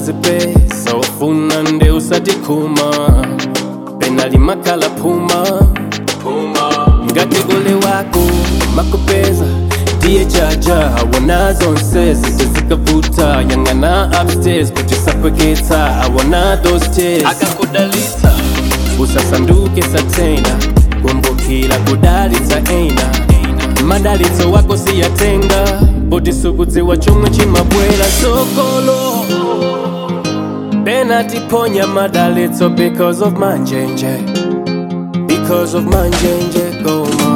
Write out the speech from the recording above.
unazipesa ufuna nde usatikuma penali makala puma ngati ule wako makupeza ndiye chaja awona zonse zite zikavuta yang'ana upstairs kuti sapweketsa awona those tears akakudalitsa usasanduke satena kumbukila kudalitsa ena madalitso wako siyatenga poti sukudziwa chomwe chimabwera sokolo penatiponya madalitso because of manjenje because of manjenje goma